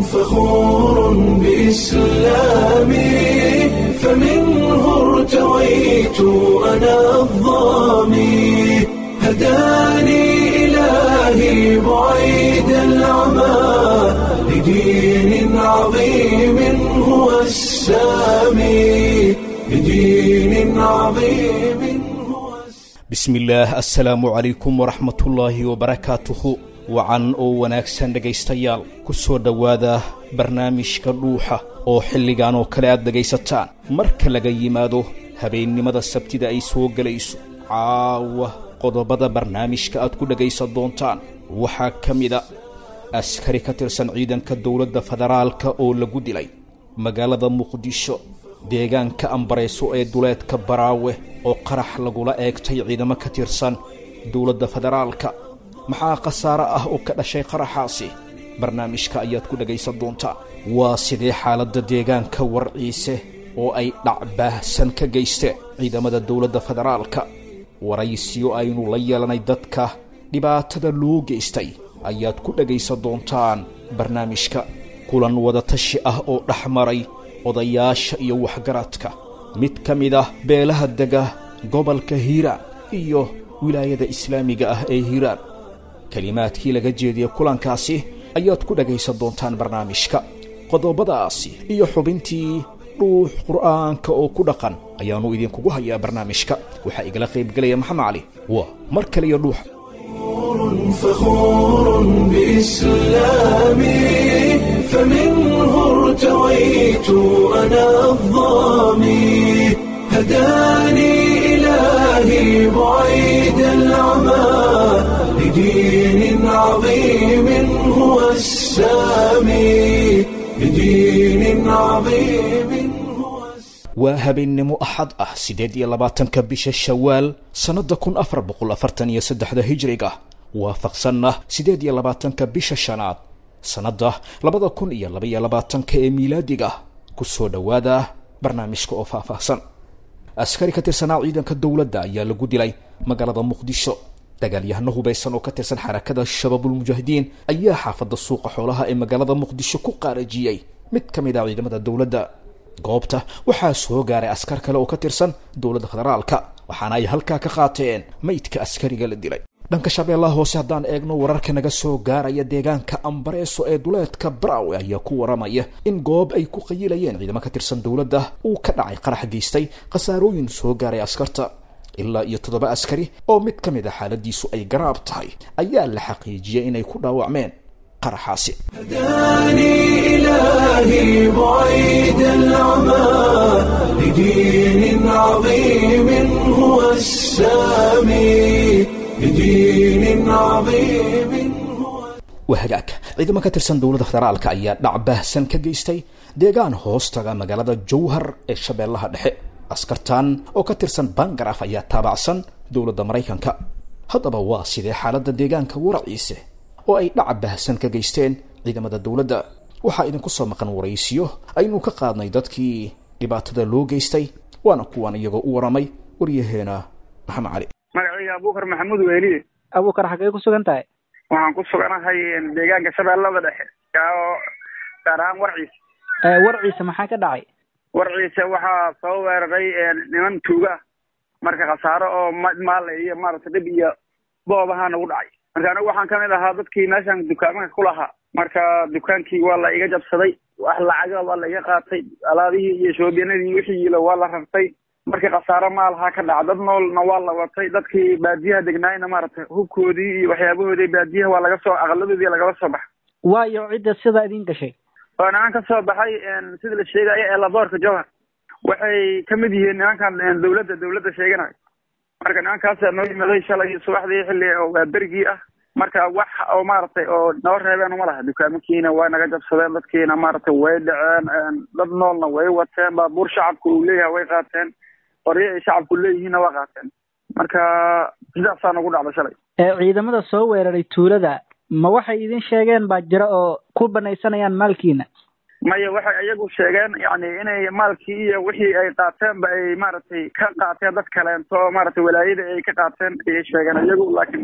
فخور بإسلامي فمنه ارتويت أنا الظامي هداني إلهي بعيد العمى لدين عظيم هو السامي لدين عظيم هو السامي bismi illaah assalaamu calaykum waraxmatullaahi wabarakaatuhu wacan oo wanaagsan dhegaystayaal ku soo dhowaada barnaamijka dhuuxa oo xilligan oo kale aad dhegaysataan marka laga yimaado habeennimada sabtida ay soo gelayso caawa qodobada barnaamijka aad ku dhegaysan doontaan waxaa ka mida askari ka tirsan ciidanka dowladda federaalka oo lagu dilay magaalada muqdisho deegaanka ambareyso ee duleedka baraawe oo qarax lagula eegtay ciidamo ka tirsan dowladda federaalka maxaa khasaare ah oo ka dhashay qaraxaasi barnaamijka ayaad ku dhegaysan doontaa waa sidee xaaladda deegaanka warciise oo ay dhacbaahsan ka geysteen ciidamada dowladda federaalka waraysiyo aynu la yeelanay dadka dhibaatada loo geystay ayaad ku dhegaysan doontaan barnaamijka kulan wadatashi ah oo dhex maray odayaasha iyo waxgaradka mid ka mid ah beelaha dega gobolka hiiraan iyo wilaayada islaamiga ah ee hiiraan kelimaadkii laga jeediyey kulankaasi ayaad ku dhagaysan doontaan barnaamijka qodobadaasi iyo xubintii dhuux qur'aanka oo ku dhaqan ayaannu idinkugu hayaa barnaamijka waxaa igala qaybgelaya maxamed cali waa mar kale iyo dhuuxa فخور بإسلامي فمنه ارتويت أنا الظامي هداني إلهي بعيد العمى لدين عظيم هو السامي لدين عظيم هو السامي waa habeennimo axad ah siddeed iyo labaatanka bisha shawaal sannadda kun afar boqol afartan iyo saddexda hijriga waafaqsanna siddeed iyo labaatanka bisha shanaad sannadda labada kun iyo labaiyo labaatanka ee miilaadiga ku soo dhowaada barnaamijka oo faahfaahsan askari ka tirsanaa ciidanka dowladda ayaa lagu dilay magaalada muqdisho dagaalyahano hubaysan oo ka tirsan xarakada shabaabulmujaahidiin ayaa xaafadda suuqa xoolaha ee magaalada muqdisho ku qaarajiyey mid ka mid ah ciidamada dowladda goobta waxaa soo gaaray askar kale oo ka tirsan dowladda federaalka waxaana ay halkaa ka qaateen maydka askariga la dilay dhanka shabeellaha hoose haddaan eegno wararka naga soo gaaraya deegaanka ambareeso ee duleedka braawe ayaa ku waramaya in goob ay ku qayilayeen ciidamo ka tirsan dowladda uu ka dhacay qarax geystay khasaarooyin soo gaaray askarta ilaa iyo toddoba askari oo mid ka mid a xaaladiisu ay garaab tahay ayaa la xaqiijiyay inay ku dhaawacmeen qaraxaasi هداني إلهي بعيد العمى لدين عظيم هو السامي لدين عظيم هو waa hagaag ciidamo ka tirsan dowladda federaalka ayaa dhacbaahsan ka geystay deegaan hoostaga magaalada jowhar ee shabeellaha dhexe askartan oo ka tirsan bangaraf ayaa taabacsan dowladda maraykanka haddaba waa sidee xaaladda deegaanka waraciise oo ay dhaca baahsan ka geysteen ciidamada dowladda waxaa idinku soo maqan waraysiyo aynu ka qaadnay dadkii dhibaatada loo geystay waana kuwan iyagoo u waramay waryaheena maxamed cali magacayga abuukar maxamuud weeliye abuukar xaggee ku sugan tahay waxaan ku suganahay deegaanka shabeellada dhexe oo gaar ahaan warciisa ee warciisa maxaa ka dhacay warciisa waxaa soo weeraray niman tuuga ah marka khasaaro oo ma- maale iyo maaragtay dhib iyo boobaha nagu dhacay marka anigu waxaan kamid ahaa dadkii meeshan dukaamanka ku lahaa marka dukaankii waa la iga jabsaday wax lacaga waa la iga qaatay alaabihii iyo shoobiyanadii wixii yilo waa la rartay marka khasaaro maalaha ka dhaca dad noolna waa la watay dadkii baadiyaha degnaayna maaragtay hubkoodii iyo waxyaabahoodii baadiyaha waa laga soo aqaladoodii lagala soo baxa waayo cidda sidaa idin gashay oo niman ka soo baxay sida la sheegayo ee laboorka jowhar waxay ka mid yihiin nimankan dowladda dowladda sheeganayo marka nimankaasa noo yimaday shalay subaxdii xilli oo waa berigii ah marka wax oo maaragtay oo noo reebeen uma laha dukaamankiina waa naga jabsadeen dadkiina maaragtay way dhaceen dad noolna way wateen baabuur shacabku uu leeyahay way qaateen qoryo ay shacabku leeyihiinna waa qaateen marka sidaasaa nagu dhacda shalay ee ciidamada soo weeraray tuulada ma waxay idin sheegeen baa jira oo ku banaysanayaan maalkiina maya waxay iyagu sheegeen yani inay maalkii iyo wixii ay qaateenba ay maaragtay ka qaateen dad kaleento oo maaragtay walaayada ay ka qaateen ayay sheegeen iyagu laakiin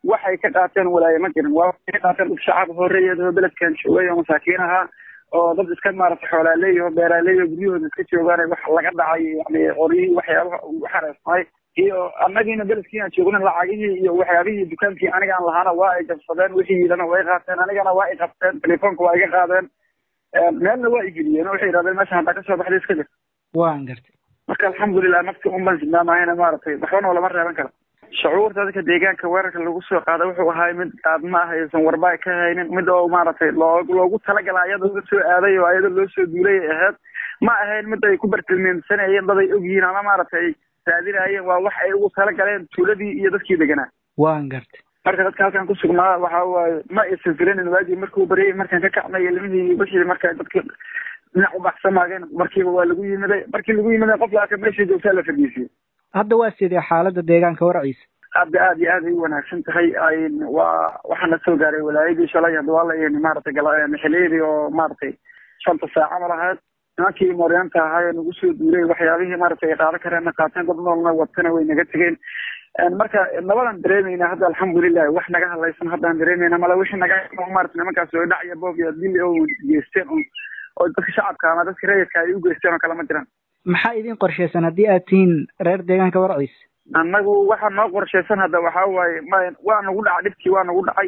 waxay ka qaateen walaaye ma jirin waa waxay ka qaateen dad shacab horeeyeed oo beledkan joogay oo masaakiin ahaa oo dad iska maaragtay xoolaaleey oo beeraaley oo guryahooda iska joogaan wax laga dhacay yani qoryihii waxyaabaha ugu xareysnay iyo annagiina beledkii aan joogna lacagihii iyo waxyaabihii dukaankii aniga aan lahaana waa ay jabsadeen wixii yidhana way qaateen anigana waa i qabteen telefoonka waa iga qaadeen meelna waa igeliyeen waxay yidhahdeen meesha haddaa kasoo baxday iska jir waan gartay marka alxamdulilah nafti un baan sidnaamahayna maaragtay waxbana lama reeban karo shucuurta dadka deegaanka weerarka lagu soo qaaday wuxuu ahaay mid aadma ah aysan warba ka haynin mid oo maaragtay loo loogu talagala ayadoo la soo aaday oo ayadoo loo soo duulay ay ahayd ma ahayn mid ay ku bartilmeemsanayeen dad ay ogyihiin ama maaragtay ay raadinayeen waa wax ay ugu talagaleen tuuladii iyo dadkii deganaa waan gartay marka dadka halkan ku sugnaa waxa waaye ma aysan filanin waagii markuu baryay markaan ka kacnay ilmihii bishii marka dadki dhinac u baxsamaageen markiiba waa lagu yimiday markii lagu yimiday qof laaka meesha joogtaa la fadhiisiyey hadda waa sidee xaaladda deegaanka warciisa hadda aad iyo aad ay u wanaagsan tahay waa waxaana soo gaaray walaayadii shalay hadda waa la maaragtay xiliyadii oo maaragtay shanta saaca ma lahayd nimankii mooryaanta ahaa ee nagu soo duulay waxyaabihii maaragtay ay qaadan kareenna qaateen dad noolna watana way naga tegeen marka nabadan dareemayna hadda alxamdulilah wax naga hadlaysan haddaan dareemayna mala wixii naga maarata nimankaas oo dhac iyo boob iyo dil oo geysteen oo dadka shacabka ama dadka rayidka ay u geysteen oo kale ma jiraan maxaa idin qorshaysan haddii aad tihiin reer deegaanka warciisa annagu waxaa noo qorshaysan hadda waxaa waaye ma waa nagu dhaca dhibkii waa nagu dhacay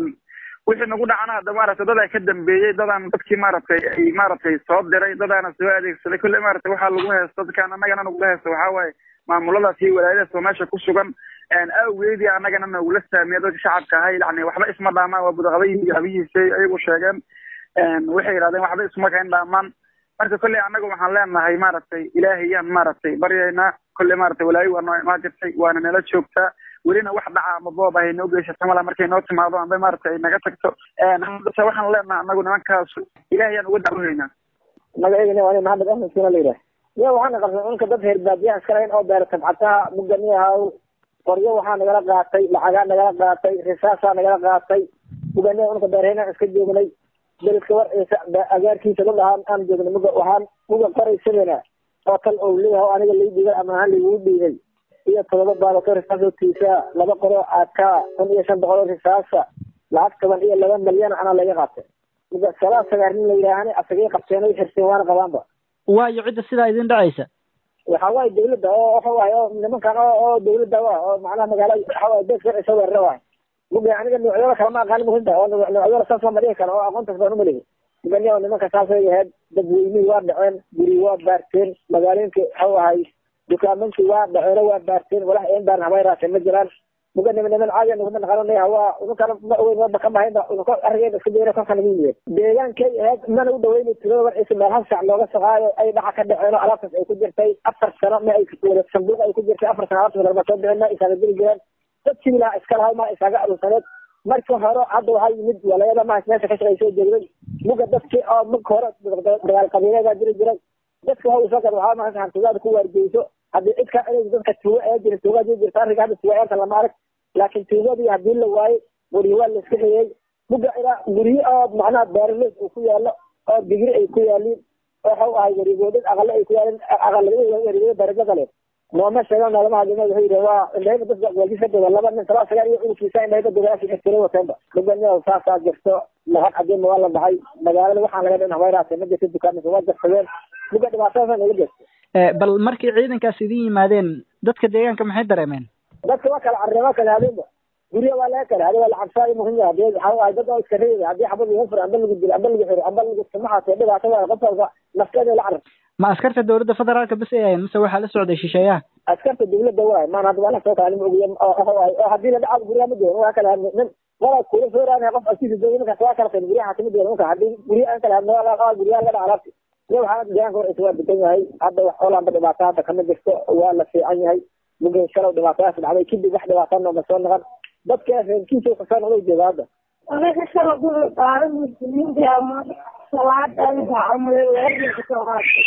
wixii nagu dhacana hadda maaragtay dadaa ka dambeeyey dadaan dadkii maaragtay ay maaragtay soo diray dadaana soo adeegsaday kolle maaragtay waxaa lagu heesto dadkaan annagana nagula heesto waxaa waaye maamuladaas iyo walaayadaas oo meesha ku sugan awgeedii annagana nagula saamiya dadka shacabka ahay yani waxba isma dhaamaan waa budaqabayhi habihiisay ayagu sheegeen waxay yidhahdeen waxba isma kayn dhaamaan marka kolley annaga waxaan leenahay maaragtay ilaahayaan maaragtay baryaynaa kolley maaragtay walaayo waa noo imaan jirtay waana nala joogtaa welina wax dhaca ama boob ahay noo geysata mala markay noo timaado amba maaragtay ay naga tagto haddase waxaan leenahay annagu nimankaas ilaahayaan uga dacwohaynaa magaceygana waa maxamed axmed sina la yidhaah ya waxaana qabsan unka dad reer baadiyaha iska lahayn oo beera tabcataha mugani ahaw qoryo waxaa nagala qaatay lacagaa nagala qaatay risaasaa nagala qaatay mugani unka beerhayna iska joognay beledka warciisa agaarkiisa dad ahaan aan joognay muga waxaan muga qoraysadana oo tal ou leeyahay aniga lay dhigay ama ahaan laigugu dhiibay iyo todoba baalato risaasoo tiisaa laba qoroo aakaa kun iyo shan boqol oo risaasa lacag toban iyo laba malyan anaa laga qaatay muga salaa sagaar nin la yidhaahane asagay qabteen ay xirteen waana qabaanba waayo cidda sidaa idin dhacaysa waxa waaye dawladda oo waxa waaye oo nimankan oo oo dawladda wa oo macnaha magaala waxa waaye bees warciisa weerara waay muga aniga noocyada kale ma aqaani muhinta oo noocyada saas lama dhihi karo oo aqoontaas baan umalihi mugani oo nimanka saasay ahayd dadweynihii waa dhaceen guri waa baarteen magaalooyinka waxau ahay dukaamankii waa dhaceeno waa baarteen walax een baaran habay raaseen ma jiraan muga niman niman caadi nuguma naqananaya waa ununkana ma ogeyn waba ka mahayna ununka arrigeeda iska jira kolka nagu yimid deegaankay ahayd mana u dhaweyni tulada warciisa meel hal sac looga saqaayo ay dhaca ka dhaceen oo alaabtaas ay ku jirtay afar sano ma ay wada sanduuq ay ku jirtay afar sano alaabtaas lama soo bixin ma isaaga geli jireen dad sibilaha iska lahay ma isaaga aruursaneed marka hore hadda waxaa yimid walayada mahas meesha ka shaqaysoo jeegday muga dadkii oo marka hore dagaal qabiileedaa jiri jiray dadka waxa usoo gad waxaa mahas hantidaada ku waargeyso haddii cid kaa celeysa dadka tuuga ee jira tuugaa jiri jirta arrinka hadda tuuga eerta lama arag laakiin tuugadii haddii la waayey guryo waa la iska xiyey muga ilaa guryo oo macnaha beeraleys uu ku yaalo oo digri ay ku yaaliin waxau ahay warigoodad aqale ay ku yaalin aqalwarigood darajo kale nooma sheegan noolama hadlina wuxuu yidhi waa indhahayba dadka waajis ka doga laba nin salaa sagaal iyo cunugkiisa indhahayba dogaasi xirtira wateenba mugania saasaa jirto lacag cadeen waa la dhacay magaalada waxaan laga dhin habayraasay ma jirto dukaamisa waa jarsadeen muga dhibaatadaasa naga jirto bal markii ciidankaas idin yimaadeen dadka deegaanka maxay dareemeen dadka waa kala carreema kala hadeenba gurya waa laga kala haday waa lacabsaayo muhim yahay hadii waxa ahay dad oo iska reebay haddii xabad lagu furo amba lagu dilo amba lagu xiro amba lagu samaxaasee dhibaato waayo qof walba nafteeda la carab ma askarta dawladda federaalka bas ay ahayn mise waxaa la socday shisheeyaha askarta dawladda waay maan hadda waa la soo kaalin ogiya oo haddii la dhacaad guryaha ma joogan waa kala hadlay nin walaa kula soo raanaya qof askiisa jooga ninkaas waa kala qayn guryaha kamid yahay ninka haddii gurya aan kala hadno waa guryaha laga dhaca alaabti iyo waxaa deegaanka warciisa waa degan yahay hadda wax olaanba dhibaato hadda kama jirto waa la fiican yahay mugin shalow dhibaatadaas dhacday kadib wax dhibaato nooma soo noqon dadka reerkiisa kasoo noqday jooga hadda anaga shala guri qaara muslimiinta ama salaada dacamada weerarka soo qaatay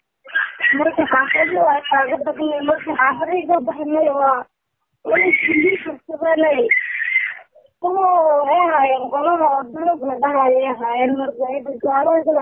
marka xaafadii waa kaaga badnay marka xaafadii ka baxnay waa walaiskuliisasabanay kuwa waxay haayeen qolada oo dalogna dhahayay haayeen marka ida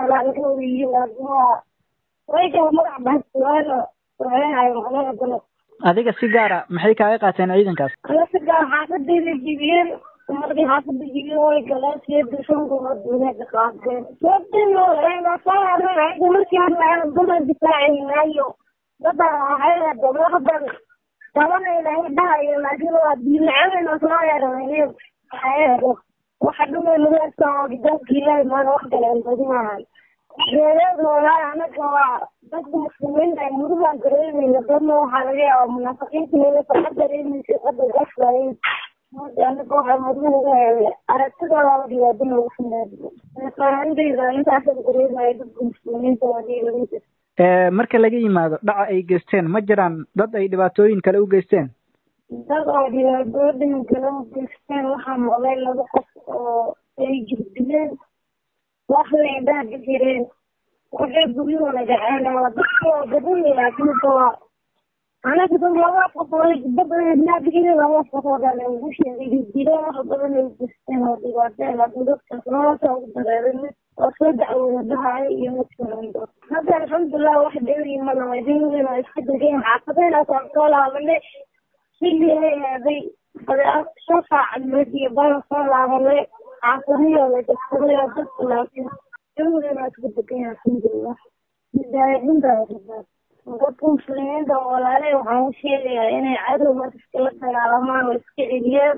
gaalada yihiin waa way kala magac bahsuwaano waxay haayeen qolada dalog adiga si gaara maxay kaaga qaateen ciidankaas ana si gaar xaafadayda jibiyeen markii xaafada jibiyeen way galeen siyada shankumood wanaagga qaateen sababtayna soo haran ayaga markii hadlaana dadan difaacaynayo dadan waxay dablahadan tabanayna dhahayo laakiin waa diinacadayna soo yeeranay waxa dhumay madaasa oo gidaabka ilaahay maana wax kale badinahay reereedna walaahi anaga waa dadka muslimiinta ay murugaan dareemayna dadna waxaa laga yaabaa munaafiqiinta inay farxa dareemaysa qadar gasbayn anaga waxaa muruga aragtidooda la dhibaado noogu sameeyo faahantayda intaasa dareemaya dadka muslimiinta waa dhiibalinta marka laga yimaado dhaca ay geysteen ma jiraan dad ay dhibaatooyin kale u geysteen dad oo dhibaatooyin kale u geysteen waxaa maqlay laba qof oo ay jirdileen waxay dhaadi jireen waxay guryahooda dhaceen waa dadka waa badan laakiin waa anaga dad laba qof oo dabnaadigeeda laba qof oo dhan ugu sheegay jirdileen wax badan ay geysteen oo dhibaateen laakiin dadkaas nolosha ugu dareeray oo soo dacwooda dhahayo iyo mid kalando hadda alxamdulilah wax dheeri malama idinadina waa iska degeen xaafadeenaasaan soo laabanay xilli ay aaday shan saacad iyo baan soo laabanay xaafadiyooda dadsaday oo dadka laakiin dawladana waa iska degan alxamdulilah midaayadintaa rabaa dadka muslimiinta oo walaaley waxaan u sheegayaa inay cadow marka iskala dagaalamaan oo iska celiyaan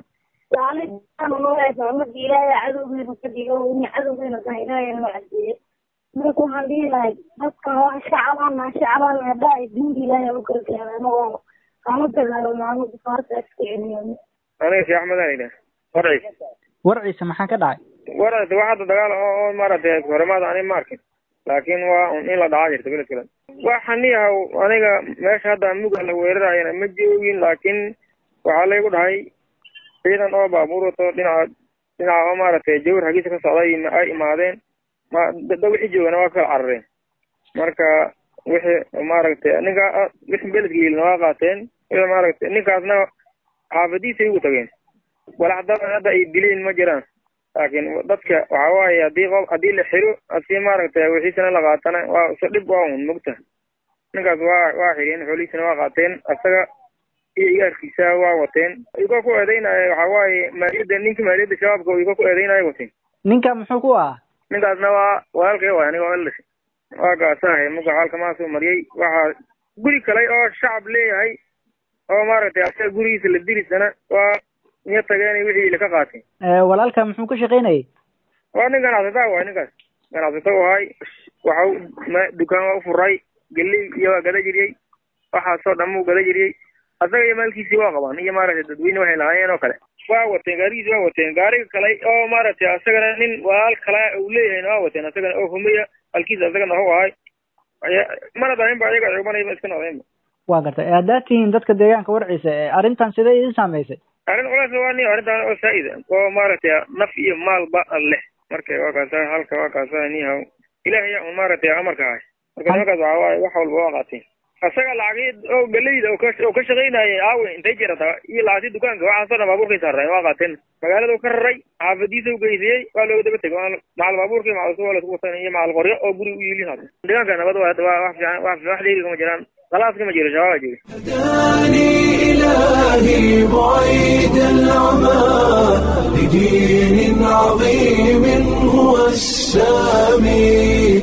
madi ilaahay cadowgeena ka dhigo ina cadowgeena tahay ilaahay noo cadeeyo marka waxaan dhihi lahay dadkan waa shacabana shacabana hadhaa diinta ilaahay u gargaara anagoo kama dagaalamo anu difaarta iska celiyano aniga sheekh axmed aan idhaah warciis warciisa maxaa ka dhacay warciis wax hadda dagaal oo oo maaragtay horemaada ani ma arkin laakiin waa un in la dhacaa jirta beled kale waxaan niyahaw aniga meesha hadda muga la weerarayana ma joogin laakiin waxaa laygu dhahay ciidan oo baabuur wato dhinaca dhinaca oo maaragtay jawar hagiisa ka socday ay imaadeen ma da wixii joogana waa kala carareen marka wixii maaragtay ninka wixii beledka yilina waa qaateen wixii maaragtay ninkaasna xaafadiisay ugu tageen walax dad hadda ay dileen ma jiraan laakiin dadka waxa waaye haddii qof haddii la xiro asi maaragtay wixiisana la qaatana waa iso dhib waa un mugta ninkaas waa waa xireen xoolihiisana waa qaateen asaga iyo igaarkiisa waa wateen iyagoo ku eedeynaya waxa waaye maaliyadda ninka maaliyadda shabaabka iyagoo ku eedeynaya wateen ninka muxuu ku ahaa ninkaasna waa walaalkay waay aniga oo la dhashay waa gaasahay muga xaalka maa soo mariyey waxaa guri kale oo shacab leeyahay oo maaragtay asaga gurigiisa la dirisana waa iyo tageen wixii la ka qaateen walaalka muxuu ka shaqaynayay waa nin ganacsataa waay ninkaas ganacsato ahay waxa dukaan waa ufuray geley iyo waa gada jiriyey waxaasoo dhan uu gada jiriyey asaga iyo maalkiisii waa qabaan iyo maaragtay dadweyne waxay lahaayeen oo kale waa wateen gaarigiisi waa wateen gaariga kale oo maaragtay asagana nin walaal kale uu leeyahayna waa wateen asagana oo humeya halkiisa asagana hu ahay mana dahayn ba ayaga cubanayba iska noqdeenba waa gartay haddaad tihiin dadka deegaanka warciisa arrintan sidee idin saameysay arrin culays waa ni arrintan oo saa'id oo maaragtay naf iyo maalba leh marka waa kaasa halka waa kaasa nihaw ilaahay un maaragtay amarka ahay marka nimankaas waxa waaye wax walba waa qaateen asaga lacagii oo galeyda oo ka oo ka shaqaynayay aawe intay jirata iyo lacagtii dukaanka waxaasoo dhan baabuurkay saareen waa qaateen magaalada u ka raray xaafadiisa u geysiyey waa looga daba tegay macal baabuurkii macal suwa lasku watan iyo macal qoryo oo guri u yiilin hada deegaanka nabad waa waa wax fiican wax wax dheeri kama jiraan خلاص كما جري شباب جري هداني إلهي بعيد العمى لدين عظيم هو السامي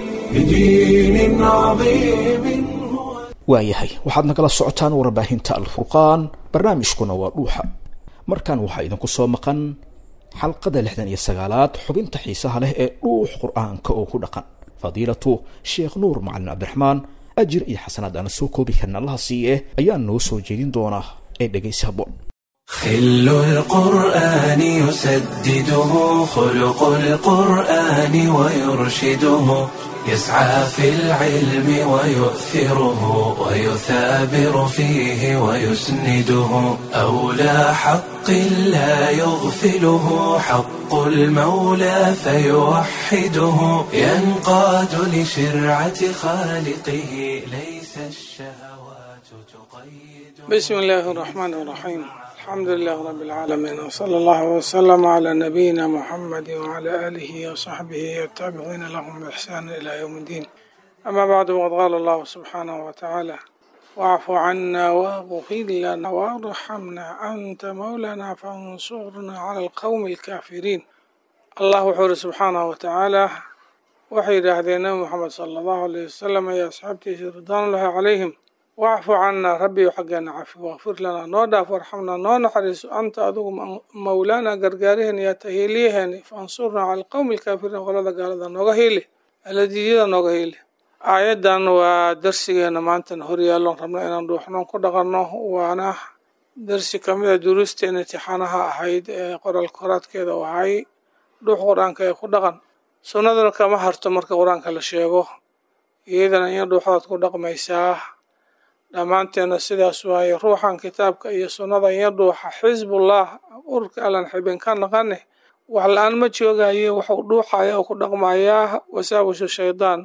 لدين عظيم هو waayahay waxaad nagala socotaan warbaahinta alfurqaan barnaamijkuna waa dhuuxa markan waxaa idinku soo maqan xalqada lixdan iyo sagaalaad xubinta xiisaha leh ee dhuux qur-aanka oo ku dhaqan fadiilatu sheekh nuur macalin cabdiraxmaan ajir iyo xasanaad aana soo koobi karna allaha siiye ayaa noo soo jeedin doonaa ee dhegaysi habboon خل القرآن يسدده خلق القرآن ويرشده يسعى في العلم ويؤثره ويثابر فيه ويسنده أولى حق لا يغفله حق المولى فيوحده ينقاد لشرعة خالقه ليس الشهوات تقيد بسم الله الرحمن الرحيم الحمد لله رب العالمين وصلى الله وسلم على نبينا محمد وعلى آله وصحبه والتابعين لهم بإحسان إلى يوم الدين أما بعد وقد قال الله سبحانه وتعالى واعف عنا واغفر لنا وارحمنا أنت مولانا فانصرنا على القوم الكافرين الله وحور سبحانه وتعالى waxay yidhaahdeen nabi moxamed sala allahu alayh wasalam iyo asxaabtiisa ridwaanullahi calayhim wacfu cannaa rabbiyo xaggeena cafi wakfir lanaa noo dhaaf warxamnaa noo naxariiso anta adugu mawlaana gargaariheen iyo tahiiliyaheeni fansurnaa cala alqowmi alkaafiriin qolada gaalada nooga hiili aladiiyada nooga hiili aayaddan waa darsigeena maantana horyaalloon rabna inaan dhuuxnoon ku dhaqanno waana darsi kamida duruusteena intixaanaha ahayd ee qoral koraadkeeda u ahay dhuux qur-aanka ee ku dhaqan sunnaduna kama harto marka qur-aanka la sheego iyadana in dhuuxood ku dhaqmaysaa dhammaanteena sidaas waaye ruuxan kitaabka iyo sunnada iyo dhuuxa xisbullah ururka allan xibin ka naqane wax la-aan ma joogaye waxuu dhuuxaya oo ku dhaqmayaa wasaawishu shaydaan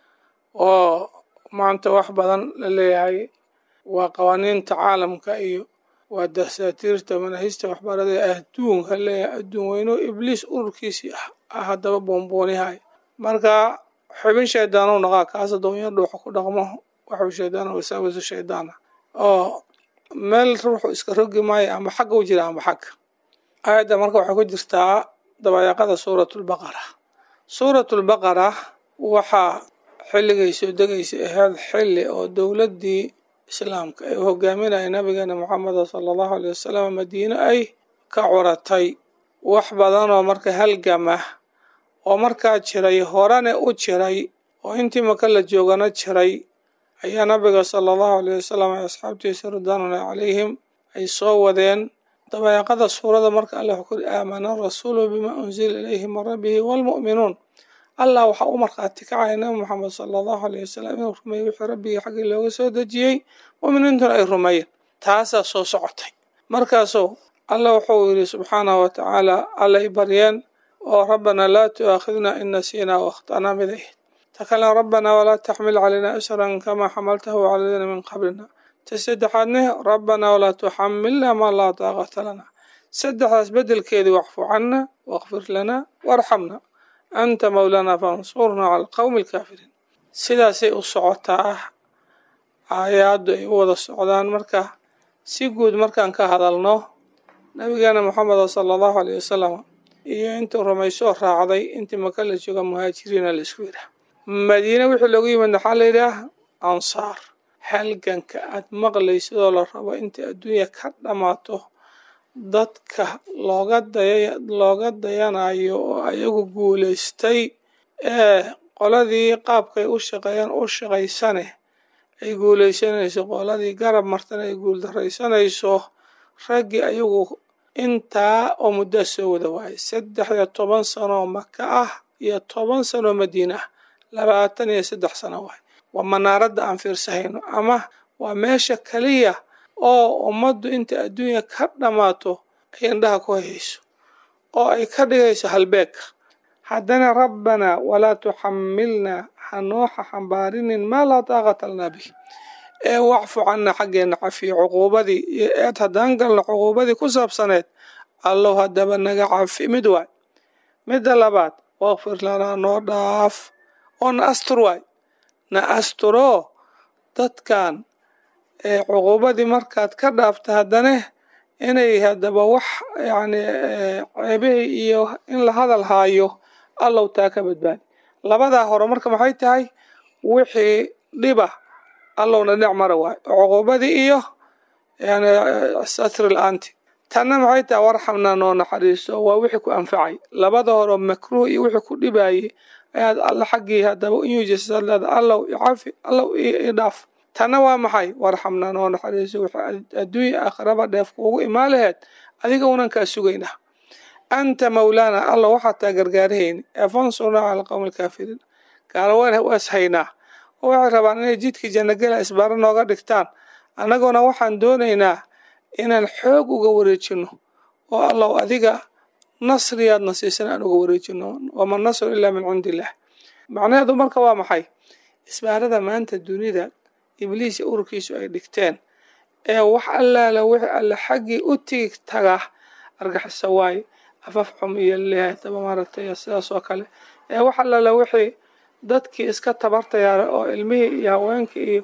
oo maanta wax badan la leeyahay waa qawaaniinta caalamka iyo waa dasaatiirta manahista waxbarada ee adduunka leeyahay adduun weyno ibliis ururkiisii ah ah haddaba boonboonihay marka xubin shaydaanow naqaa kaas adoonya dhuuxa ku dhaqmo waxuu shaydaan wasaawisu shaydaana oo meel ruuxu iska rogi maayo ama xagga u jira ama xagga aayadda marka waxay ku jirtaa dabayaaqada suuratulbaqara suuratulbaqara waxaa xilligay soo degaysa ahayd xilli oo dowladdii islaamka ee hogaaminaya nabigeena moxameda sala allahu aley wasalam madiine ay ka curatay wax badanoo marka halgama oo markaa jiray horene u jiray oo intii maka la joogana jiray ayaa nabiga sala allahu aleyh wasalam ee asxaabtiisa ridwaanullahi calayhim ay soo wadeen dabayaaqada suurada marka allah wuxuu kuri aamana rasuulu bima unzila ilayhi min rabbihi waalmu'minuun allah waxaa u markhaati kacaya nabi moxamed sala allahu aleyh wasalam inuu rumeeyey wixii rabbigii xaggii looga soo dejiyey mu'miniintuna ay rumeeyeen taasaa soo socotay markaasuu allah wuxuu yidhi subxaanahu wa tacaala allay baryeen oo rabbanaa laa tu'aakhidna in nasiinaa waakhta'naa miday ta kalena rabbanaa walaa taxmil calaynaa isran kamaa xamaltahu cala aladiina min qablina ta saddexaadne rabbanaa walaa tuxamilna maa laa daaqata lana saddexdaas beddelkeedii wacfu canna wakfir lanaa warxamna anta mawlaana fansurnaa cala alqowmi alkaafiriin sidaasay u socotaa aayaaddu ay u wada socdaan marka si guud markaan ka hadalno nabigeena moxameda sala allahu aleyh wasalam iyo intuu rumaysoo raacday intii maka la jooga muhaajiriina la isku yidhaah madiine wixii loogu yimid maxaa la yidhaah ansaar halganka aad maqlaysidoo la rabo intai adduunya ka dhammaato dadka looga daya looga dayanayo oo ayagu guulaystay ee qoladii qaabkay u shaqeeyaan u shaqaysane ay guulaysanayso qoladii garab martana ay guuldaraysanayso raggii ayagu intaa oo muddaa soo wada waayay saddex iyo toban sanoo maka ah iyo toban sanoo madiine ah labaatan iyo saddex sano waay waa manaaradda aan fiirsahayno ama waa meesha keliya oo ummaddu inta adduunya ka dhammaato ay indhaha ku hayayso oo ay ka dhigayso halbeegka haddana rabbanaa walaa tuxamilnaa hanooxa xambaarinin maa laa daaqata lanaa bih ee wacfu canna xaggeena cafiyo cuquubadii iyo eed haddaan galno cuquubadii ku saabsaneed allow haddaba naga cafi mid waay midda labaad wakfir lanaa noo dhaaf oo na astur waay na asturoo dadkan ee cuquubadii markaad ka dhaafta haddana inay haddaba wax yacni ceebihii iyo in la hadal haayo allow taa ka badbaadi labadaa hore marka maxay tahay wixii dhiba allowna dhinac mara waayo cuquubadii iyo yani satri la-aanti tanna maxay tahay warxamnaa noo naxariiso waa wixii ku anfacay labada hore makruuh iyo wixii ku dhibayay ayaad alla xaggii haddaba inyujisaleeda allow icafi allow i dhaaf tanna waa maxay warxamnaa noo naxariiso wixii adduunya aakhiraba dheef kuugu imaan laheed adiga unan kaa sugaynaa anta mawlaana alla waxaa taa gargaarahayni ee fansurnaa cala alqowmi alkaafiriin gaalaweyn waas haynaa oo waxay rabaan inay jidkii jannagela isbaaro nooga dhigtaan annaguna waxaan doonaynaa inaan xoog uga wareejino oo allow adiga nasriyaadna siisan aan uga wareejino wama nasru ilaa min cindi illah macnaheedu marka waa maxay isbaarada maanta dunida ibliis iyo ururkiisu ay dhigteen ee wax allaala wixii alle xaggii u tigi taga argaxiso waaye afaf xum iyo leeyahay taba maaragtay sidaas oo kale ee wax allaala wixii dadkii iska tabartayaara oo ilmihii iyo haweenkii iyo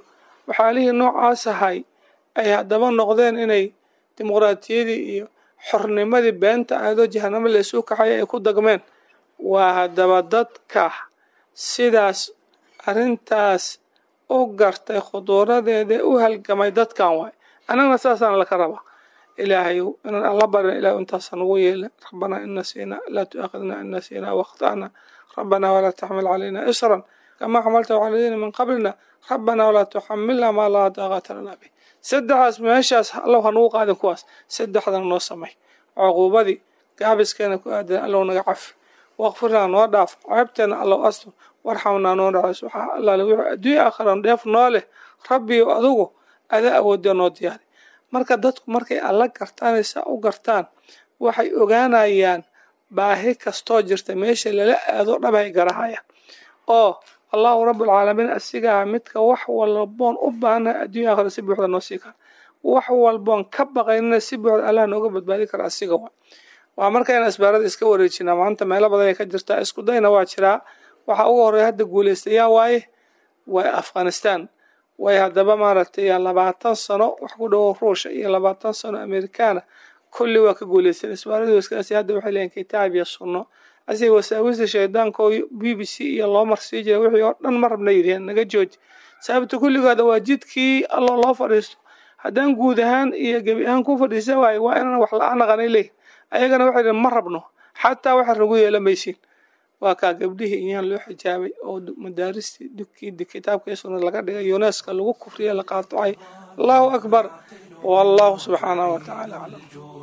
waxaalihii noocaas ahay ay haddaba noqdeen inay dimuqraatiyadii iyo xornimadii beenta aadoo jahanamo laysuu kaxaya ay ku dagmeen waa haddaba dadka sidaas arrintaas u gartay khuduuradeeda u halgamay dadkan waay annagna saasaan laka rabaa ilaahay inaan alla barin ilahay intaasa nagu yeelin rabbanaa in nasiina laa tu'aakhidna in nasiina wakhta'na rabbanaa walaa taxmil calayna isran kamaa xamalta cala aladiina min qablina rabbanaa walaa tuxamilna maa laa daaqata lana bih saddexaas meeshaas allow hanugu qaadin kuwaas saddexdana noo samay cuquubadii gaabiskeena ku aadan allow naga cafi waqfirnaa noo dhaaf ceebteena allow astur warxamnaa noo dhacays waxaa allaale wixii adduunya aakhiran dheef noo leh rabbiyo adugu adaa awoodee noo diyaari marka dadku markay alla gartaan saa u gartaan waxay ogaanayaan baahi kastoo jirta meesha lala aado dhabay garahayaan oo allahu rabbulcaalamiin asigaa midka wax walboon u baahnahay adduunya aakhira si buuxda noo sii kara wax walboon ka baqaynina si buuxda allah nooga badbaadi kara asiga wa waa marka in asbaarada iska wareejinaa maanta meelo badan ay ka jirtaa isku dayna waa jiraa waxaa ugu horreeya hadda guulaystayaa waaye waa afghanistan way haddaba maaragtay labaatan sano wax ku dhowo ruusha iyo labaatan sano amerikaana kulli waa ka guuleysteen isbaaradii waskaasi hadda waxay leeyihin kitaab iyo sunno asiga wasaawista shaydaanka oo b b c iyo loo marsii jiray wixii oo dhan ma rabna yidhaheen naga jooji sababta kulligooda waa jidkii alloo loo fadhiisto haddaan guud ahaan iyo gebi ahaan ku fadhiisa waaye waa inaan wax la-aan naqanay leeyihin ayagana waxay dhaheen ma rabno xataa waxa nagu yeela maysiin waa kaa gabdhihii iyaan loo xijaabay oo madaaristii dukii kitaabkii sunna laga dhigay yuneska lagu kufriye la qaatacay allahu akbar wallahu subxaanahu watacaala aclam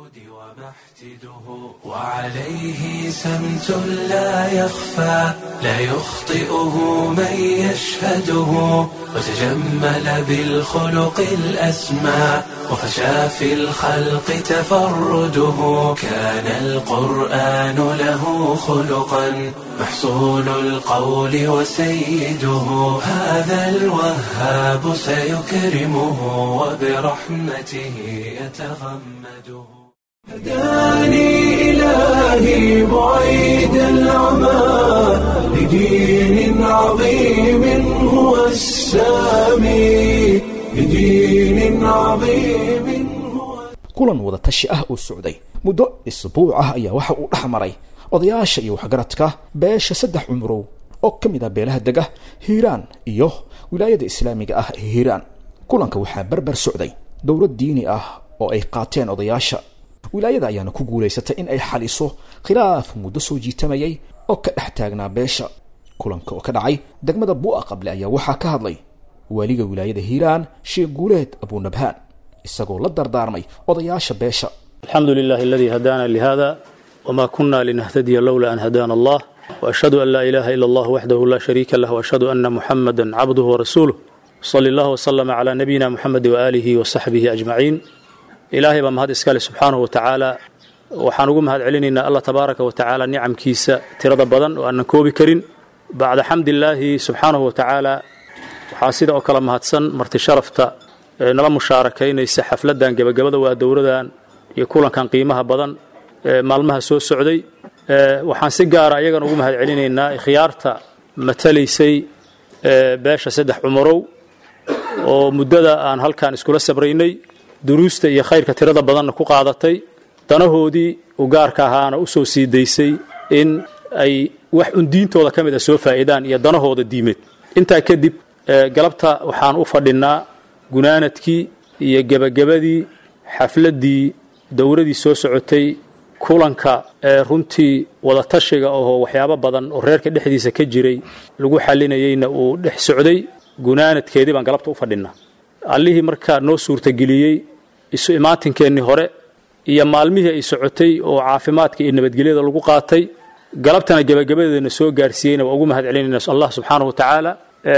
وعليه سمت لا يخفى لا يخطئه من يشهده وتجمل بالخلق الأسمى وفشى في الخلق تفرده كان القرآن له خلقا محصول القول وسيده هذا الوهاب سيكرمه وبرحمته يتغمده هداني إلهي بعيد العمى لدين عظيم هو السامي لدين عظيم kulan wada tashi ah oo socday muddo isbuuc ah ayaa waxa uu dhex maray odayaasha iyo waxgaradka beesha saddex cumurow oo ka mid ah beelaha dega hiiraan iyo wilaayada islaamiga ah ee hiiraan kulanka waxaa berber socday dowlad diini ah oo ay qaateen odayaasha wilaayada ayaana ku guulaysatay in ay xaliso khilaaf muddo soo jiitamayay oo ka dhex taagnaa beesha kulanka oo ka dhacay degmada bu'a qable ayaa waxaa ka hadlay waaliga wilaayada hiiraan sheekh guuleed abunabhaan isagoo la dardaarmay odayaasha beesha الحمد لله الذي هدانا لهذا وما كنا لنهتدي لولا أن هدانا الله وأشهد أن لا إله إلا الله وحده لا شريك له وأشهد أن محمدا عبده ورسوله صلى الله وسلم على نبينا محمد وآله وصحبه أجمعين إلهي بمهد إسكالي سبحانه وتعالى waxaan ugu mahad celinaynaa allah tabaaraka wa tacaala nicamkiisa tirada badan oo aanan koobi karin bacda xamdillaahi subxaanahu wa tacaala waxaa sida oo kale mahadsan marti sharafta ee nala mushaarakaynaysa xafladan gebagabada waa dowradan iyo kulankan qiimaha badan ee maalmaha soo socday waxaan si gaara ayagan ugu mahad celinaynaa khiyaarta matalaysay beesha saddex cumarow oo muddada aan halkan iskula sabraynay duruusta iyo khayrka tirada badanna ku qaadatay danahoodii u gaarka ahaana u soo sii daysay in ay wax un diintooda ka mid a soo faa'iidaan iyo danahooda diimeed intaa kadib galabta waxaan u fadhinnaa gunaanadkii iyo gebagabadii xafladdii dowradii soo socotay kulanka ee runtii wadatashiga oo waxyaabo badan oo reerka dhexdiisa ka jiray lagu xalinayeyna uu dhex socday gunaanadkeedii baan galabta u fadhinnaa allihii markaa noo suurtageliyey isu imaatinkeennii hore iyo maalmihii ay socotay oo caafimaadka iyo nabadgelyada lagu qaatay galabtana gebagabadeedana soo gaarsiiyeyna waa ugu mahad celinayna allah subxaanahu wa tacaala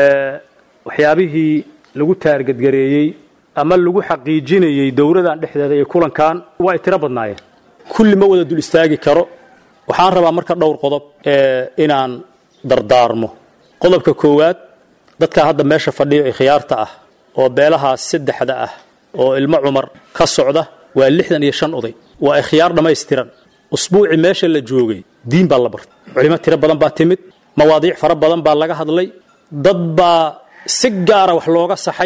waxyaabihii lagu taargadgareeyey ama lagu xaqiijinayey dowradan dhexdeeda iyo kulankan waa ay tiro badnaayeen kulli ma wada dul istaagi karo waxaan rabaa marka dhowr qodob inaan dardaarmo qodobka koowaad dadka hadda meesha fadhiyo ee khiyaarta ah oo beelahaas saddexda ah oo ilmo cumar ka socda waa lixdan iyo shan oday waa ikhyaar dhammaystiran usbuucii meesha la joogay diin baa la bartay culimo tiro badan baa timid mawaadiic fara badan baa laga hadlay dad baa si gaara wax looga saxay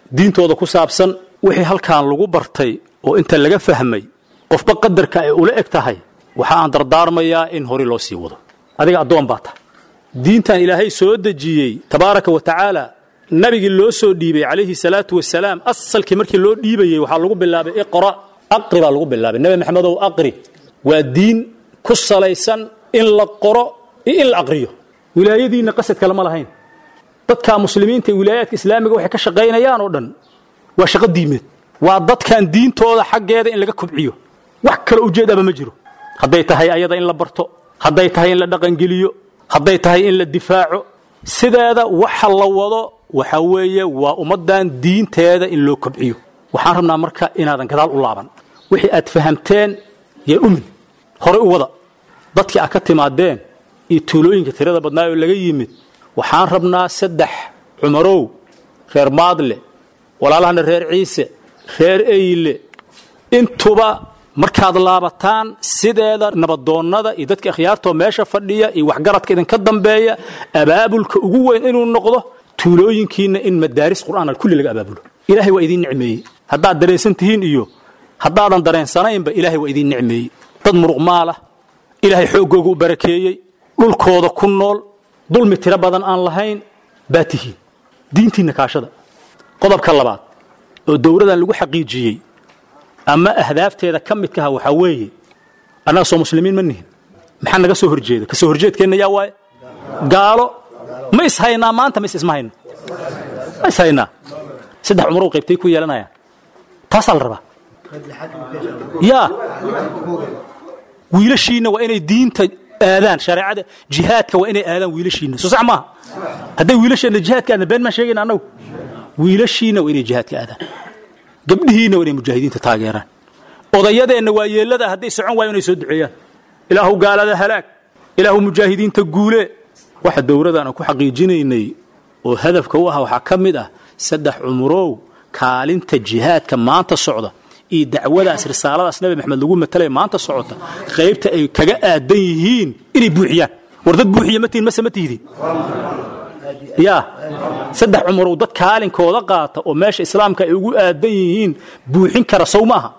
diintooda ku saabsan wixii halkan lagu bartay oo inta laga fahmay qofba qadarka ay ula eg tahay waxa aan dardaarmayaa in hore loo sii wado adiga addoon baa tahay diintan ilaahay soo dejiyey tabaaraka wa tacaala nabigii loo soo dhiibay calayhi salaatu wasalaam asalkii markii loo dhiibayey waxaa lagu bilaabay iqra aqri baa lagu bilaabay nebi maxamedow aqri waa diin ku salaysan in la qoro iyo in la aqriyo wilaayadiinna qasad kale ma lahayn dadka muslimiinta ee wilaayaadka islaamiga waxay ka shaqaynayaan oo dhan waa shaqo diimeed waa dadkan diintooda xaggeeda in laga kobciyo wax kale ujeedaba ma jiro hadday tahay ayada in la barto hadday tahay in la dhaqangeliyo hadday tahay in la difaaco sideeda waxa la wado waxa weeye waa ummaddan diinteeda in loo kobciyo waxaan rabnaa marka inaadan gadaal u laaban wixii aad fahamteen yee dhumin horey u wada dadkii aad ka timaadeen iyo tuulooyinka tirada badnaa oo laga yimid waxaan rabnaa saddex cumarow reer maadle walaalahana reer ciise reer eyle intuba markaad laabataan sideeda nabadoonnada iyo dadka akhyaartoo meesha fadhiya iyo waxgaradka idinka dambeeya abaabulka ugu weyn inuu noqdo tuulooyinkiinna in madaaris qur'aan kulli laga abaabulo ilaahay waa idiin nicmeeyey haddaad dareensan tihiin iyo haddaadan dareensanaynba ilaahay waa idiin nicmeeyey dad muruq maalah ilaahay xooggooga u barakeeyey dhulkooda ku nool dulmi tiro badan aan lahayn baa tihiin diintiinna kaashada qodobka labaad oo dowladan lagu xaqiijiyey ama ahdaafteeda ka midkaha waxaa weeye annaga soo muslimiin ma nihin maxaa naga soo horjeeda ka soo horjeedkeenna yaa waaye gaalo ma ishaynaa maanta mise isma hayno ma ishaynaa saddex cumarow qaybtay ku yeelanayaan taasaa la rabaa yaa wiilashiinna waa inay diinta aadaan shareecada jihaadka waa inay aadaan wiilashiinna soo sax maaha hadday wiilasheenna jihaadka aadaan been maan sheegayna annagu wiilashiinna waa inay jihaadka aadaan gabdhihiinna waa inay mujaahidiinta taageeraan odayadeenna waa yeellada hadday socon waayo inay soo duceeyaan ilaahu gaalada halaag ilaahu mujaahidiinta guulee waxa dowladdan aan ku xaqiijinaynay oo hadafka u ah waxaa ka mid ah saddex cumurow kaalinta jihaadka maanta socda iyo dacwadaas risaaladaas nabi maxamed lagu matalaya maanta socota qaybta ay kaga aadan yihiin inay buuxiyaan war dad buuxiya ma tihin mase ma tihdin yaa saddex cumurow dad kaalinkooda qaata oo meesha islaamka ay ugu aadan yihiin buuxin kara sow maaha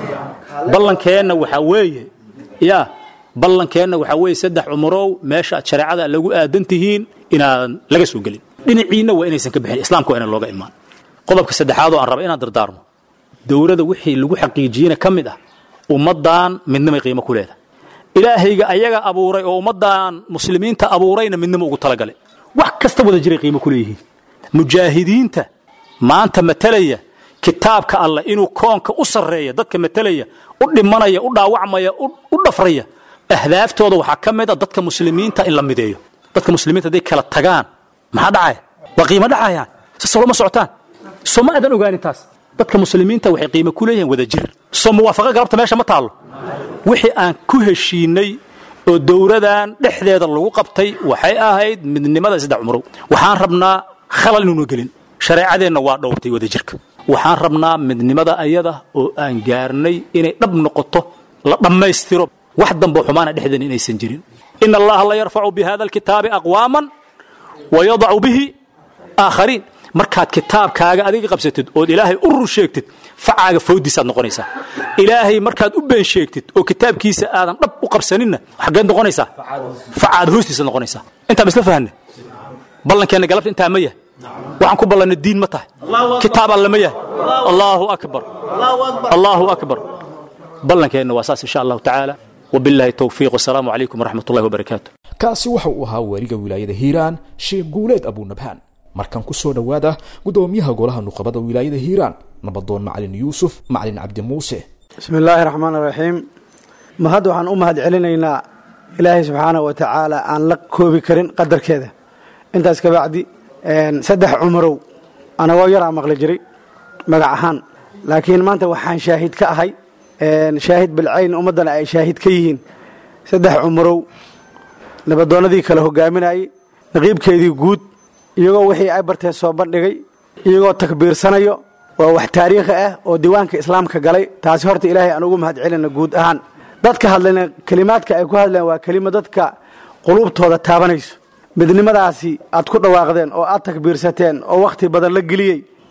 ballankeenna waxaa weeye yaa ballankeenna waxaa weeye saddex cumurow meesha aad shareecada lagu aadan tihiin inaadan laga soo gelin dhinaciinna waa inaysan ka bixin islaamka waa inaan looga imaan qodobka saddexaad oo aan raba inaan dardaarmo dowladda wixii lagu xaqiijiyena ka mid ah ummaddan midnimay qiimo ku leedahay ilaahayga ayaga abuuray oo ummaddan muslimiinta abuurayna midnimo ugu talagalay wax kasta wada jiray qiimo ku leeyihiin mujaahidiinta maanta matalaya kitaabka alleh inuu koonka u sarreeya dadka matalaya u dhimanaya u dhaawacmaya u dhafraya ahdaaftooda waxaa ka mid a dadka muslimiinta in la mideeyo dadka muslimiinta hadday kala tagaan maxaa dhacaya waa qiimo dhacayaan sasalo ma socotaan soo ma aadan ogaanin taas dadka muslimiinta waxay qiimo ku leeyihiin wada jir soo muwaafaqa galabta meesha ma taallo wixii aan ku heshiinay oo dowladan dhexdeeda lagu qabtay waxay ahayd midnimada saddex cumrow waxaan rabnaa khalal inuuna gelin shareecadeenna waa dhowrtay wada jirka waxaan rabnaa midnimada ayada oo aan gaarnay inay dhab noqoto la dhammaystiro wax dambo xumaana dhexdeena inaysan jirin ina allaha la yarfacu bi hada alkitaabi aqwaaman wa yadacu bihi aakhariin markaad kitaabkaaga adiga qabsatid ood ilaahay u rur sheegtid facaaga foodiisaad noqonaysaa ilaahay markaad u been sheegtid oo kitaabkiisa aadan dhab u qabsaninna xaggeed noqonaysaa facaada hoostiisaad noqonaysaa intaan isla fahanne ballankeenna galabta intaa ma yahay waxaan ku ballanay diin ma tahay kitaab alle ma yahay allaahu akbar allaahu akbar ballankeenna waa saas insha allahu tacaala wabilaahi towfiiq wasalaamu calaykum waraxmat ullahi wabarakaatu kaasi waxa uu ahaa waaliga wilaayada hiiraan sheekh guuleed abuunabhaan markan ku soo dhowaada guddoomiyaha golaha nuqabada wilaayada hiiraan nabadoon macalin yuusuf macalin cabdi muuse bismi illaahi raxmaan raxiim mahad waxaan u mahad celinaynaa ilaahay subxaanah wa tacaala aan la koobi karin qadarkeeda intaas kabacdi saddex cumarow anagoo yaraa maqli jiray magac ahaan laakiin maanta waxaan shaahid ka ahay shaahid bilcayn ummaddana ay shaahid ka yihiin saddex cumarow nabadoonnadii kale hogaaminayey naqiibkeedii guud iyagoo wixii ay bartee soo bandhigay iyagoo takbiirsanayo waa wax taariikhi ah oo diiwaanka islaamka galay taasi horta ilaahay aan ugu mahad celina guud ahaan dadka hadlayna kelimaadka ay ku hadleen waa kelimo dadka quluubtooda taabanayso midnimadaasi aad ku dhawaaqdeen oo aad takbiirsateen oo wakhti badan la geliyey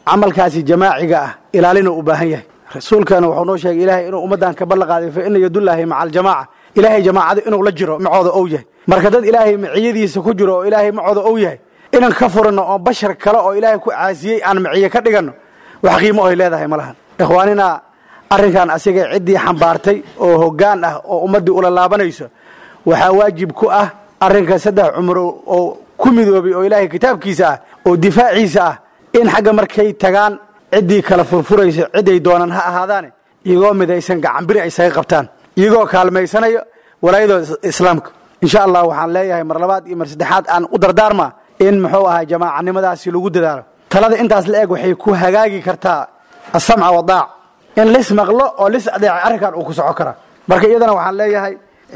camalkaasi jamaaciga ah ilaalina u baahan yahay rasuulkana wuxuu noo sheegay ilaahay inuu ummaddan ka ballan qaaday fa ina yadullaahi maca aljamaaca ilaahay jamaacada inuu la jiro macooda ou yahay marka dad ilaahay maciyadiisa ku jiro oo ilaahay macooda ou yahay inaan ka furanno oo bashar kale oo ilaahay ku caasiyey aan maciye ka dhiganno wax qiimo oy leedahay ma lahan ikhwaanina arrinkan asiga ciddii xambaartay oo hoggaan ah oo ummaddii ula laabanayso waxaa waajib ku ah arrinka saddex cumro oo ku midoobay oo ilaahay kitaabkiisa ah oo difaaciisa ah in xagga markay tagaan ciddii kala furfuraysa ciday doonaan ha ahaadaane iyagoo midaysan gacanbiri ay saga qabtaan iyagoo kaalmaysanayo walaayadooda islaamka insha allah waxaan leeyahay mar labaad iyo mar saddexaad aan u dardaarmaa in muxuu ahay jamaacanimadaasi lagu dadaalo talada intaas la eg waxay ku hagaagi kartaa asamca wadaac in lis maqlo oo lis adeeca arrinkan uu ku soco karaa marka iyadana waxaan leeyahay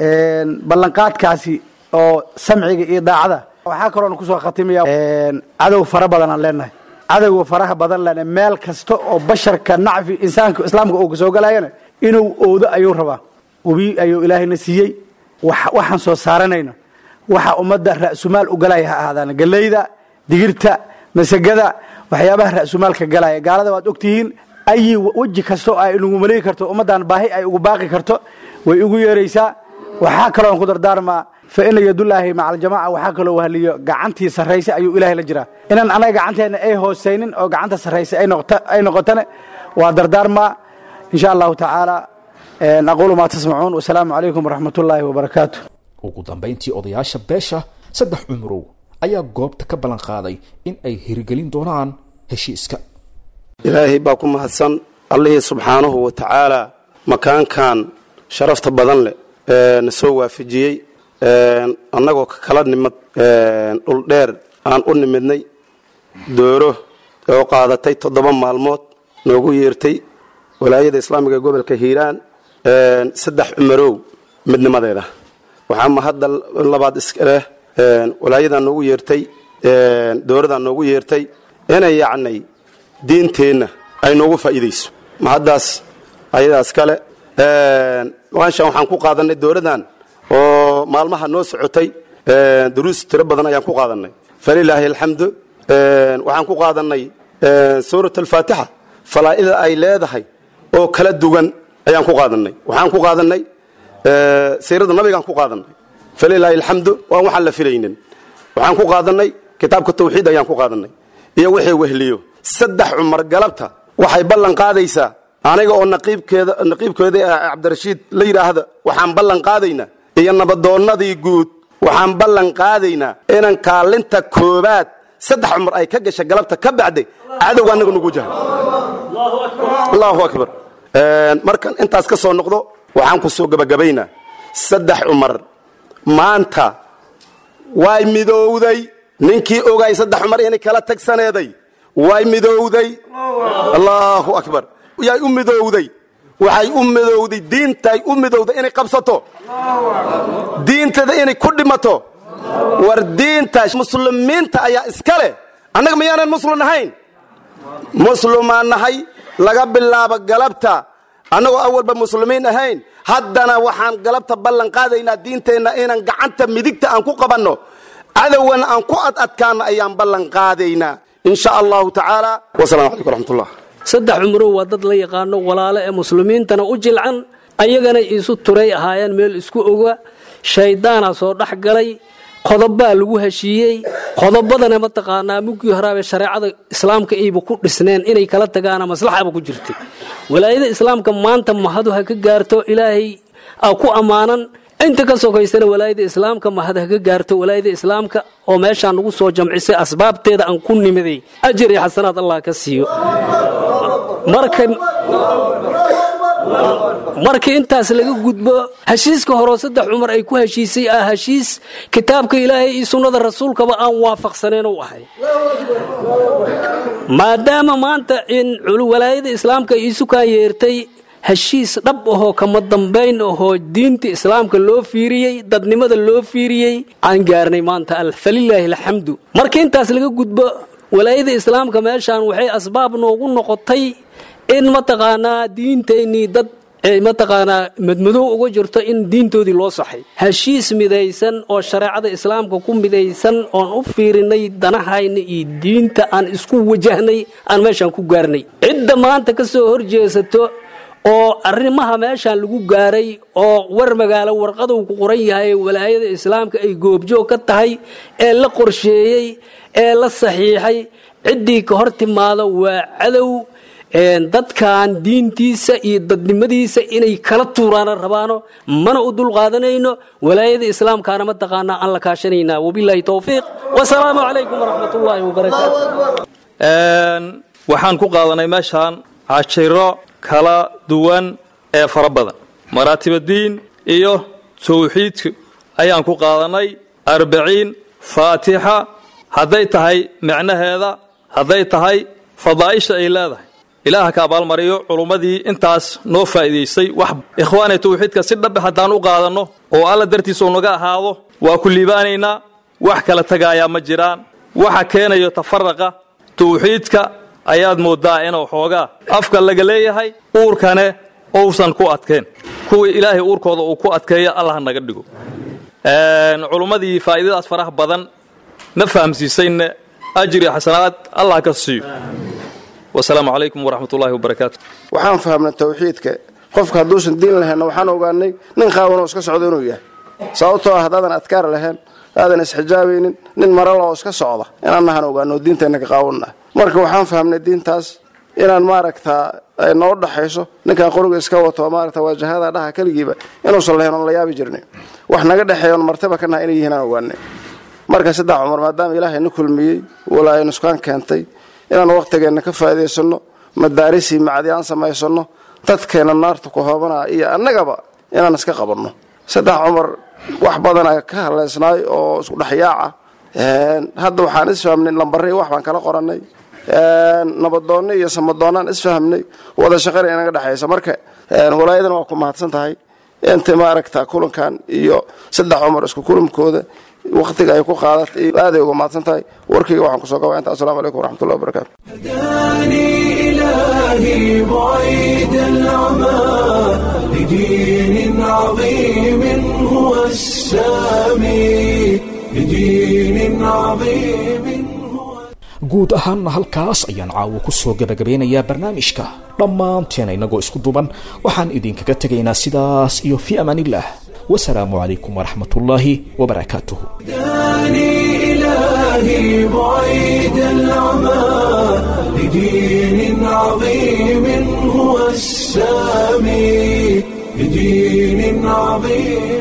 ballanqaadkaasi oo samciga iyo daacada waxaa kaloon kusoo khatimaya cadow fara badan aan leenahay cadowga faraha badan lena meel kasta oo basharka nacfi insaanka islaamka uu kasoo galayana inuu oodo ayuu rabaa webi ayuu ilaahayna siiyey waxaan soo saaranayno waxa ummadda ra'sumaal u galaya ha ahaadaan galeyda digirta masagada waxyaabaha ra'sumaalka galaya gaalada waad ogtihiin ayi weji kasta oo ay inugu maleegi karto ummaddan baahi ay ugu baaqi karto way ugu yeeraysaa waxaa kaloon ku dardaarmaa fa ina yadullaahi maca aljamaca waxaa kaloo wahliyo gacantii sarraysa ayuu ilaahay la jiraa inaan anaga gacanteenna ay hoosaynin oo gacanta sarraysa ay noqotane waa dardaarmaa insha allahu tacaala aquulu maa tasmacuun wasalaamu calaykum waraxmat ullaahi wabarakaatu ugu dambayntii odayaasha beesha saddex cumrow ayaa goobta ka ballan qaaday in ay hirgelin doonaan heshiiska ilaahay baa ku mahadsan allihii subxaanahu wa tacaalaa makaankan sharafta badan leh na soo waafajiyey annagoo ka kala nimad dhul dheer aan u nimidnay dooro oo qaadatay toddoba maalmood noogu yeertay walaayada islaamiga ee gobolka hiiraan saddex cumarow midnimadeeda waxaa mahadda labaad iskaleh walaayadaa noogu yeertay dowradaa noogu yeertay inay yacnay diinteenna ay noogu faa'iidayso mahaddaas ayadaas kale waanshan waxaan ku qaadanay dowradan oo maalmaha noo socotay duruus tiro badan ayaan ku qaadanay falilaahi alxamdu waxaan ku qaadanay suurat alfaatixa falaa'ida ay leedahay oo kala duwan ayaan ku qaadanay waxaan ku qaadanay siirada nabigaan ku qaadanay falilaahi alxamdu waan waxaan la filaynin waxaan ku qaadanay kitaabka tawxiid ayaan ku qaadanay iyo wixii wehliyo saddex cumar galabta waxay ballan qaadaysaa aniga oo naqiibkeeda naqiibkeeda cabdirashiid la yidhaahda waxaan ballan qaadaynaa iyo nabadoonnadii guud waxaan ballan qaadaynaa inan kaalinta koobaad saddex cumar ay ka gasha galabta ka bacday cadowga annaga nugu jahay allahu akbar markan intaas ka soo noqdo waxaan ku soo gebagabaynaa saddex cumar maanta way midowday ninkii ogaay saddex cumar inay kala tagsaneeday way midowday allahu akbar yay u midowday waxay u midowday diintay u midowday inay qabsato diintada inay ku dhimato war diinta muslimiinta ayaa iska leh annaga miyaanan muslim nahayn muslimaan nahay laga bilaabo galabta annagoo awalba muslimiin ahayn haddana waxaan galabta ballan qaadaynaa diinteenna inaan gacanta midigta aan ku qabanno cadowgana aan ku ad adkaano ayaan ballan qaadaynaa in sha allahu tacaala wasalaamu calaykum waraxmatullah saddex cumrow waa dad la yaqaano walaalo ee muslimiintana u jilcan ayagana isu turay ahaayeen meel isku oga shayddaana soo dhex galay qodobbaa lagu heshiiyey qodobadana mataqaanaa muggii horaabee shareecada islaamka ayba ku dhisneen inay kala tagaana maslaxaba ku jirtay walaayada islaamka maanta mahadu ha ka gaarto ilaahay aa ku ammaanan inta ka sokaysana walaayada islaamka mahad ha ka gaarto walaayada islaamka oo meeshaan nagu soo jamcisay asbaabteeda aan ku nimiday ajar iyo xasanaad allah ka siiyo marka markii intaas laga gudbo heshiiska horeo saddex cumar ay ku heshiisay ah heshiis kitaabka ilaahay iyo sunnada rasuulkaba aan waafaqsaneen u ahay maadaama maanta in walaayada islaamka iisu kaa yeertay heshiis dhab ahoo kama dambayn ahoo diinta islaamka loo fiiriyey dadnimada loo fiiriyey aan gaarnay maanta falilaahi alxamdu marka intaas laga gudbo walaayada islaamka meeshaan waxay asbaab noogu noqotay in mataqaanaa diinteennii dad ee mataqaanaa madmadow uga jirto in diintoodii loo saxay heshiis midaysan oo shareecada islaamka ku midaysan oon u fiirinay danahayna iyo diinta aan isku wajahnay aan meeshaan ku gaarnay cidda maanta ka soo horjeesato oo arrimaha meeshaan lagu gaaray oo war magaalo warqaduu ku qoran yahay walaayada islaamka ay goobjoog ka tahay ee la qorsheeyey ee la saxiixay ciddii ka hor timaado waa cadow dadkan diintiisa iyo dadnimadiisa inay kala tuuraana rabaano mana u dulqaadanayno walaayada islaamkaana mataqaanaa aan la kaashanaynaa wabilaahi towfiiq wasalaamu calaykum waraxmatullaahi wabarakaatu waxaan ku qaadanay meeshaan cashiro kala duwan ee fara badan maraatibadiin iyo tawxiidka ayaan ku qaadanay arbaciin faatixa hadday tahay micnaheeda hadday tahay fadaa'isha ay leedahay ilaaha ka abaalmariyo culummadii intaas noo faa'iidaysay wax ikhwaanay tawxiidka si dhabe haddaan u qaadanno oo alla dartiisa uu naga ahaado waa ku liibaanaynaa wax kala tagaayaa ma jiraan waxa keenayo tafaraqa tawxiidka ayaad mooddaa inuu xoogaa afka laga leeyahay uurkane uusan ku adkeen kuwii ilaahay uurkooda uu ku adkeeya allah naga dhigo culummadii faa'iidadaas faraha badan na fahamsiisayna ajri xasanaad allah ka siiyo wasalaamu calaykum waraxmat ullahi wabarakaatu waxaan fahamnay tawxiidka qofka hadduusan diin lahaynna waxaan ogaanay nin qaawanoo iska socda inuu yahay sababtoo ah haddaadan adkaar lahayn aadan isxijaabaynin nin marala oo iska socda inaan nahan ogaano diinteenna ka qaawanna marka waxaan fahamnay diintaas inaan maaragtaa ay noo dhaxayso ninkan qoriga iska wato maaragta waajahada dhaha keligiiba inuusan lahayn oon la yaabi jirnay wax naga dhexeeya oon martaba ka naha inay yihiin aan ogaanay marka saddex cumar maadaama ilaahay na kulmiyey walaa ay nuskaan keentay inaan waqtigeenna ka faa'iidaysanno madaarisii macdi aan samaysanno dadkeenna naarta ku hoobanaa iyo annagaba inaan iska qabanno saddex cumar wax badana ka haleysnaay oo isku dhexyaaca hadda waxaan isfahmnay lambarri wax baan kala qorannay nabadoonni iyo samadoonnaan isfahmnay wada shaqana inaga dhexaysa marka walaayadana waa ku mahadsan tahay inta maaragta kulankan iyo saddex cumar isku kulamkooda waqtiga ay ku qaadatay aaday uga mahadsan tahay warkayga waxaan kusoo gabaa inta assalamu calaykum waraxmatullahi wabarakatu إلهي بعيد العمى لدين عظيم هو السامي لدين عظيم guud ahaanna halkaas ayaan caawo ku soo gebagabeynayaa barnaamijka dhammaanteena innagoo isku duban waxaan idinkaga tegaynaa sidaas iyo fii amaaniillah wasalaamu calaykum waraxmat ullaahi wabarakaatuh إلهي بعيد العمى لدين عظيم هو السامي لدين عظيم